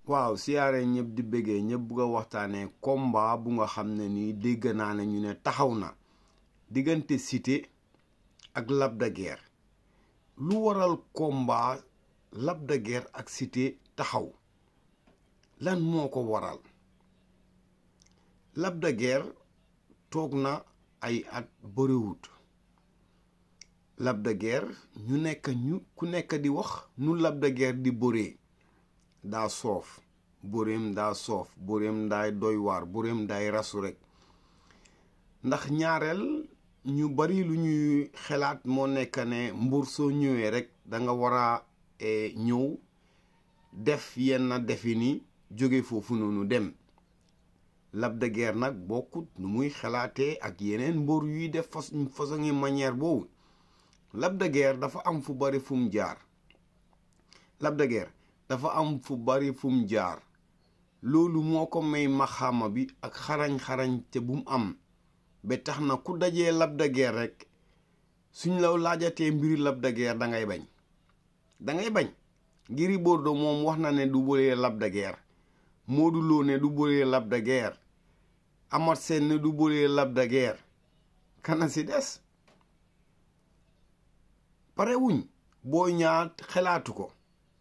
waaw siyaare ñëpp di bëggee ñëpp bugg a waxtaanee combat bu nga xam ne nii dégg naa ne ñu ne taxaw na diggante Siteu ak Lac de Guiers lu waral combat Lac de Guiers ak Siteu taxaw lan moo ko waral Lac de Guiers toog na ay at bëriwut Lac de Guiers ñu nekk ñu ku nekk di wax nu Lac de Guiers di bëree daa soof bëreem daa soof bëreem daay doy waar bëreem daay rasu rek ndax ñaareel ñu bari lu ñuy xalaat moo nekk ne mbur soo ñëwee rek da nga war a ñëw def yenn defi ni jóge foofu noonu dem Lac de Guiers nag bokkut nu muy xalaatee ak yeneen mbër yuy def façon ngi manière boobu Lac de Guiers dafa am fu bari fu mu jaar Lac de Guiers dafa am fu bari fu mu jaar loolu moo ko may maxaama bi ak xarañ-xarañ te bu mu am ba tax na ku dajee Lac de Guiers rek suñ la laajatee mbiri Lac de Guiers dangay bañ dangay bañ Gris Bordeaux moom wax na ne du bëree Lac de Guiers Modou Lo ne du bëree Lac de Guiers Amat Sène ne du bëree Lac de Guiers kana si des pare wuñ boo ñaar xelaatu ko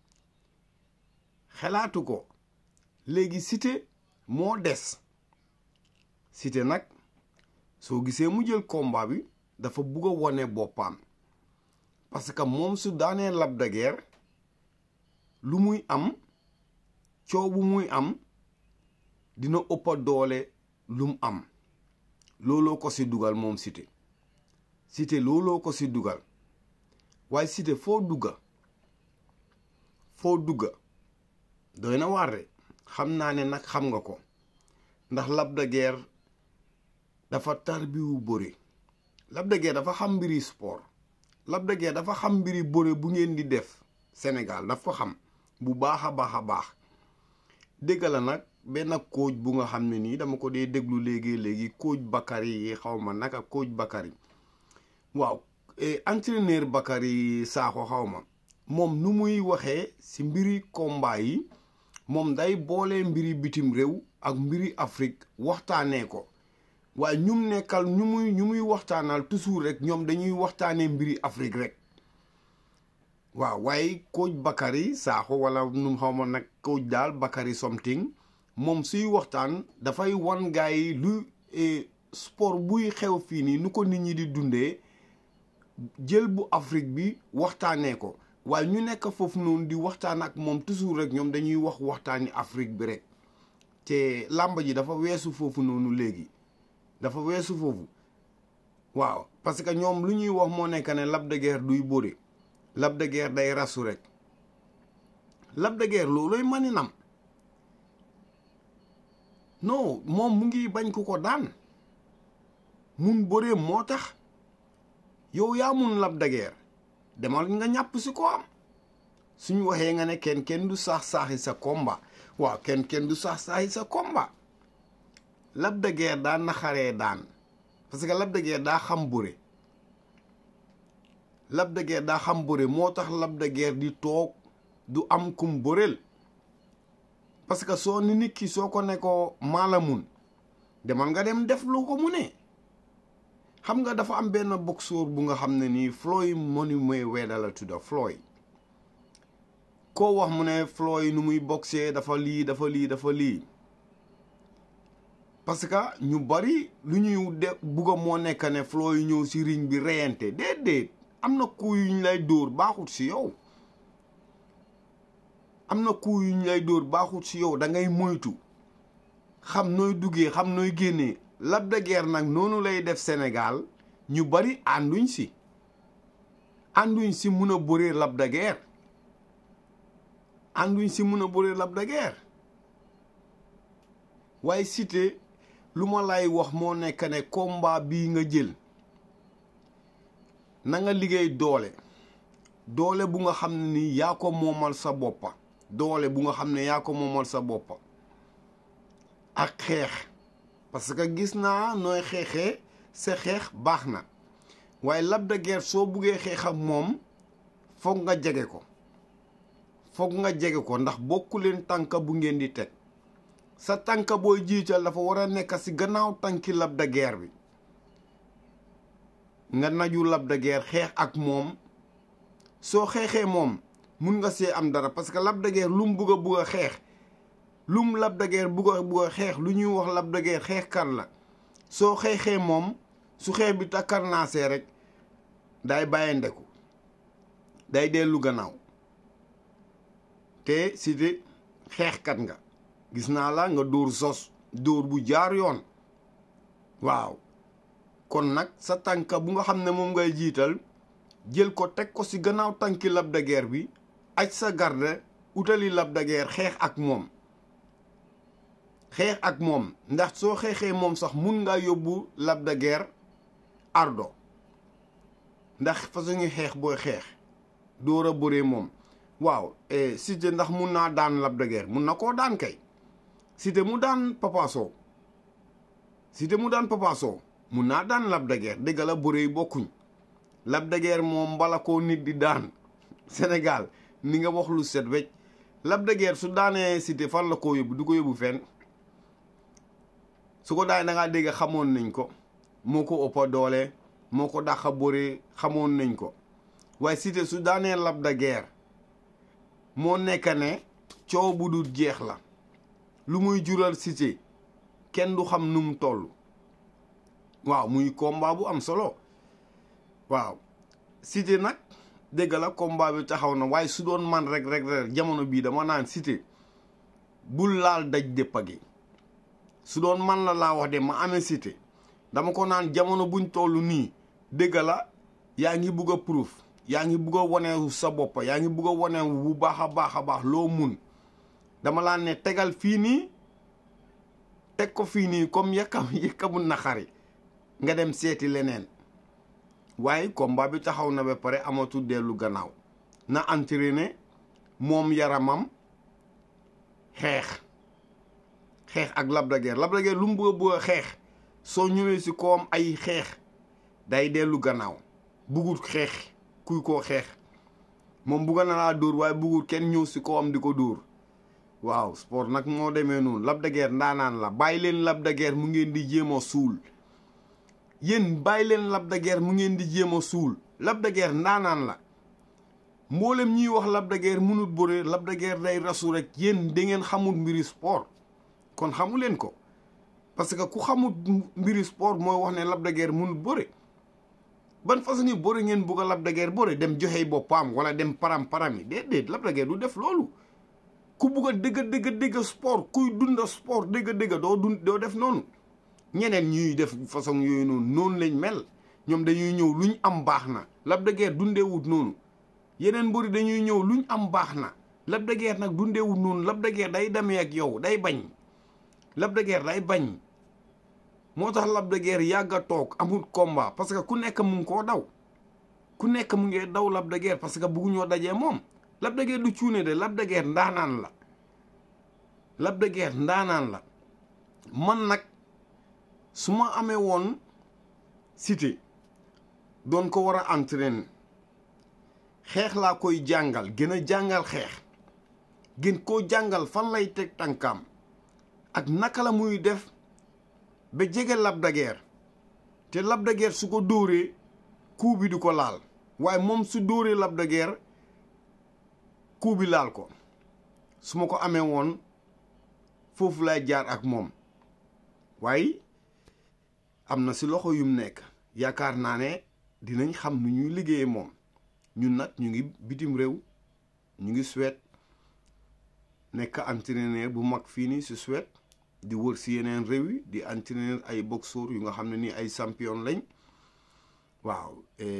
xelaatu ko léegi Siteu moo des Siteu nag soo gisee mu jël combat bi dafa bugg a wone boppam parce que moom su daanee Lac de Guiers lu muy am coow bu muy am dina ëppa doole lu mu am looloo ko si dugal moom Siteu Siteu looloo ko si dugal waaye Siteu foo dugga foo dugga doy na waar de xam naa ne nag xam nga ko ndax Lac de Guiers dafa tarbiwu bëre Lac de Guiers dafa xam mbiri sport Lac de Guiers dafa xam mbiri bëre bu ngeen di def Sénégal daf ko xam bu baax a baax a baax dégg la nag benn coach bu nga xam ne nii dama ko dee déglu léegi léegi coach Bakary yi xaw ma naka coach Bakary waaw entraîneur Bakary Sakho xaw ma moom nu muy waxee ci mbiri combat yi moom day boole mbiri bitim réew ak mbiri Afrique waxtaanee ko waaye ñum nekkal ñu muy ñu muy waxtaanal toujours rek ñoom dañuy waxtaanee mbiri Afrique rek waaw waaye coach Bakary Sakho wala nu xaw ma nag coach daal Bakary something moom suy waxtaan dafay wan gars yi lu sport buy xew fii nii nu ko nit ñi di dundee jël bu Afrique bi waxtaanee ko waaye ñu nekk foofu noonu di waxtaan ak moom toujours rek ñoom dañuy wax waxtaani Afrique bi rek te làmb ji dafa weesu foofu noonu léegi dafa weesu foofu waaw parce que ñoom lu ñuy wax moo nekk ne Lac de Guiers duy bëre Lac de Guiers day rasu rek Lac de Guiers looloy maninam non moom mu ngi bañ ku ko daan mun bëree moo tax yow yaa mun Lac de Guiers demal nga ñàpp si ko am suñ waxee nga ne kenn kenn du saax saaxi sa combat waaw kenn kenn du saax saaxi sa combat Lac de Guiers daa naxaree daan parce que Lac de Guiers daa xam bëre Lac de Guiers daa xam bëre moo tax Lac de Guiers di toog du am kum bëreel parce que soo ni nit ki soo ko ne ko maala mun demal nga dem def lu ko mu ne xam nga dafa am benn boxeur bu nga xam ne nii Floyd Mayweather la tudda Floyd koo wax mu ne Floyd nu muy boxee dafa lii dafa lii dafa lii parce que ñu bari lu ñuy de bugga moo nekk ne Floyd ñëw si ring bi reyante déedéet am na ku yuñ lay dóor baaxut si yow am na ku yuñ lay dóor baaxut si yow da ngay moytu xam nooy duggee xam nooy génnee Lac de Guiers nag noonu lay def Sénégal ñu bari ànduñ si ànduñ si mun a bëree Lac de Guiers ànduñ si mun a bëree Lac de Guiers waaye Siteu lu ma lay wax moo nekk ne combat bii nga jël na nga liggéey doole doole bu nga xam ne ni yaa ko moomal sa boppa doole bu nga xam ne yaa ko moomal sa boppa ak xeex parce que gis naa nooy xeexee sa xeex baax na waaye Lac de Guiers soo buggee xeex ak moom foog nga jege ko foog nga jege ko ndax bokku leen tànka bu ngeen di teg sa tànka booy jiital dafa war a nekk si gannaaw tànki Lac de Guiers bi nga naju Lac de Guiers xeex ak moom soo xeexee moom mun nga see am dara parce que Lac de Guiers lu mu bugg a bugg a xeex lu mu Lac de Guiers bugg a bugg a xeex lu ñuy wax Lac de Guiers xeexkat la soo xeexee moom su xeex bi takkarnaasee rek day bàyyi ndeku day dellu gannaaw te Siteu xeexkat nga gis naa la nga dóor sos dóor bu jaar yoon waaw kon nag sa tànka bu nga xam ne moom ngay jiital jël ko teg ko ci gannaaw tànki Lac de Guiers bi aj sa garde utali Lac de Guiers xeex ak moom xeex ak moom ndax soo xeexee moom sax mun ngaa yóbbu Lac de Guiers ardo ndax façon ngi xeex booy xeex door a bëree moom waaw Siteu ndax mun naa daan Lac de Guiers mun na koo daan kay Siteu mu daan Papa Sow Siteu mu daan Papa Sow mun naa daan Lac de Guiers dëgg la bëree yi bokkuñ Lac de Guiers moom bala koo nit di daan Sénégal ni nga wax lu set wecc Lac de Guiers su daanee Siteu fan la koo yóbbu du ko yóbbu fenn su ko daan da ngaa dégg xamoon nañ ko moo ko ëppa doole moo ko dàqa bëre xamoon nañ ko waaye Siteu su daanee Lac de Guiers moo nekk ne coow bu dul jeex la lu muy jural Siteu kenn du xam nu mu toll waaw muy combat bu am solo waaw Siteu nag dégg la combat bi taxaw na waaye su doon man rek rek rek jamono bii dama naan Siteu bul laal daj déppa gi su doon man la laa wax de ma amee Siteu dama ko naan jamono buñ toll nii dégg la yaa ngi bugg a proof yaa ngi bugg a wane sa bopp yaa ngi bugg a wane bu baax a baax a baax loo mun dama laa ne tegal fii nii teg ko fii nii comme yëkkam yëkkamu naxari nga dem seeti leneen waaye combat bi taxaw na ba pare amatul dellu gannaaw na entraîné moom yaramam xeex xeex ak Lac de Guiers Lac de Guiers lu mu bëgg a bëgg a xeex soo ñëwee si kawam ay xeex day dellu gannaaw bugut xeex kuy koo xeex moom bugga na laa dóor waaye bugut kenn ñëw si kawam di ko dóor waaw sport nag moo demee noonu Lac de Guiers ndaanaan la bàyyi leen Lac de Guiers mu ngeen di jéem a suul yéen bàyyi leen Lac de Guiers mu ngeen di jéem a suul Lac de Guiers ndaanaan la mboolem ñuy wax Lac de Guiers mënut bëre Lac de Guiers day rasu rek yéen da ngeen xamul mbiri sport kon xamu leen ko parce que ku xamul mbiri sport mooy wax ne Lac de Guiers mënut bëre ban façon ni bëre ngeen bugg a Lac de Guiers bëre dem joxey boppam wala dem param param yi déedéet Lac de Guiers du def loolu ku bugg a dëgg dëgg dëgg sport kuy dunda sport dëgg dëgg doo dund doo def noonu ñeneen ñuy def façon yooyu noonu noonu lañ mel ñoom dañuy ñëw luñ am baax na Lac de Guiers dundeewut noonu yeneen mbëri dañuy ñëw luñ am baax na Lac de Guiers nag dundeewut noonu Lac de Guiers day demee ak yow day bañ Lac de Guiers day bañ moo tax Lac de Guiers yàgg a toog amul combat parce que ku nekk mu ngi koo daw ku nekk mu ngi daw Lac de Guiers parce que bugguñoo dajee moom Lac de Guiers du cuune de Lac de Guiers ndaanaan la Lac de Guiers ndaanaan la man nag su ma amee woon Siteu doon ko war a entraîner xeex laa koy jàngal gën a jàngal xeex gën koo jàngal fan lay teg tànkaam ak naka la muy def ba jege Lac de Guiers te Lac de Guiers su ko dóoree coup bi du ko laal waaye moom su dóoree Lac de Guiers coup bi laal ko su ma ko amee woon foofu lay jaar ak moom waaye am na si loxo yum nekk yaakaar naa ne dinañ xam nu ñuy liggéeyee moom ñun nag ñu ngi bitim réew ñu ngi Suède nekk entraîneur bu mag fii nii si Suède di wër si yeneen réew yi di entraîneur ay boxeur yu nga xam ne nii ay champion lañ waaw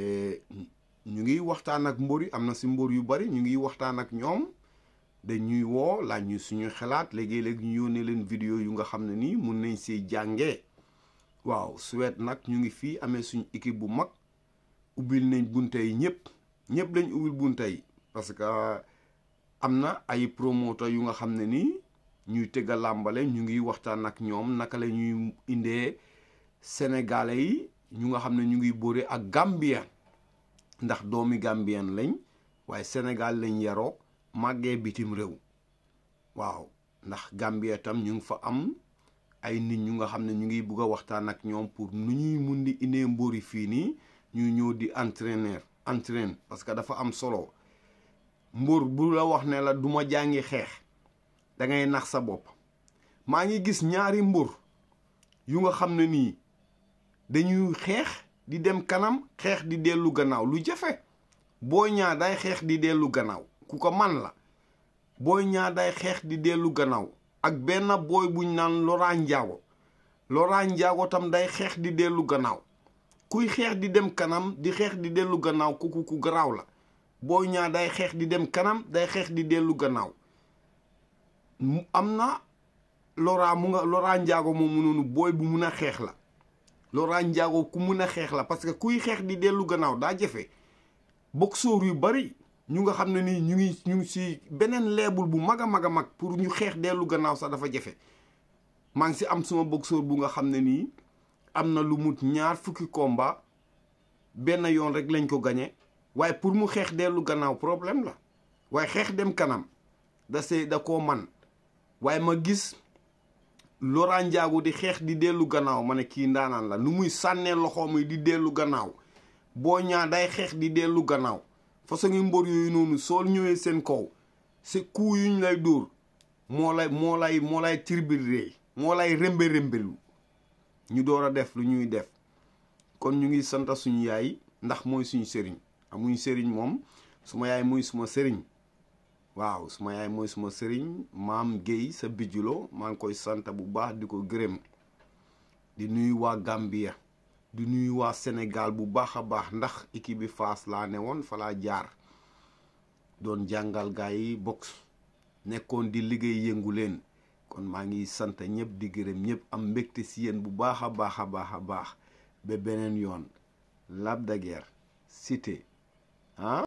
ñu ngi waxtaan ak mbër yi am na si mbër yu bari ñu ngi waxtaan ak ñoom dañuy woo laaj ñu suñu xalaat léegi-léegi ñu yónnee leen vidéo yu nga xam ne nii mun nañ see jàngee waaw Suède nag ñu ngi fii amee suñu équipe bu mag ubbil nañ bunte yi ñëpp ñëpp lañ ubbil bunte yi parce que am na ay promoteur yu nga xam ne nii ñuy tëgg a làmbale ñu ngi waxtaan ak ñoom naka la ñuy indee sénégalais yi ñu nga xam ne ñu ngi bëre ak gambien ndax doomi gambien lañ waaye sénégal lañ yaroo màggee bitim réew waaw ndax Gambia tam ñu ngi fa am ay nit ñu nga xam ne ñu ngi bugg a waxtaan ak ñoom pour nu ñuy mun di indee mbóori fii nii ñuy ñëw di entraîneur entraîne parce que dafa am solo mbóor bu la wax ne la du ma jàngi xeex da ngay nax sa bopp maa ngi gis ñaari mbóor yu nga xam ne nii dañuy xeex di dem kanam xeex di dellu gannaaw lu jafe booy ñaa day xeex di dellu gannaaw ku ko man la booy ñaa day xeex di dellu gannaaw ak benn booy buñ naan Laurent Ndiago Laurent Ndiago tam day xeex di dellu gannaaw kuy xeex di dem kanam di xeex di dellu gannaaw ku ku garaaw la booy ñaa day xeex di dem kanam day xeex di dellu gannaaw am na Laurent mu nga Laurent Ndiago moomu noonu booy bu mun a xeex la Laurent Ndiago ku mun a xeex la parce que kuy xeex di dellu gannaaw daa jafe boxeur yu bari ñu nga xam ne nii ñu ngi ñu ngi si beneen leebul bu mag a mag a mag pour ñu xeex dellu gannaaw sax dafa jafe maa ngi si am suma boxeur bu nga xam ne nii am na lu mut ñaar fukki combat benn yoon rek lañ ko gañe waaye pour mu xeex dellu gannaaw problème la waaye xeex dem kanam da see da koo man waaye ma gis Laurent Ndiago di xeex di dellu gannaaw ma ne kii ndaanaan la nu muy sànnee loxoom yi di dellu gannaaw boo ñaa day xeex di dellu gannaaw façon ngi mbër yooyu noonu soo ñëwee seen kaw si kuu yuñ lay dóor moo lay moo lay moo lay tirbiree moo lay rembe rembelu ñu door a def lu ñuy def kon ñu ngi sant suñu yaay ndax mooy suñu sëriñ amuñ sëriñ moom suma yaay mooy suma sëriñ waaw suma yaay mooy suma sëriñ maam Guèye sa bijulo maa ngi koy sant bu baax di ko gërëm di nuyu waa Gambia di nuyu waa Sénégal bu baax a baax ndax équipe bi Fass laa ne woon fa laa jaar doon jàngal gaa yi box nekkoon di liggéey yëngu leen kon maa ngi sant ñëpp di gërëm ñëpp am mbégte si yéen bu baax a baax a baax a baax ba beneen yoon Lac de Guiers Siteu ah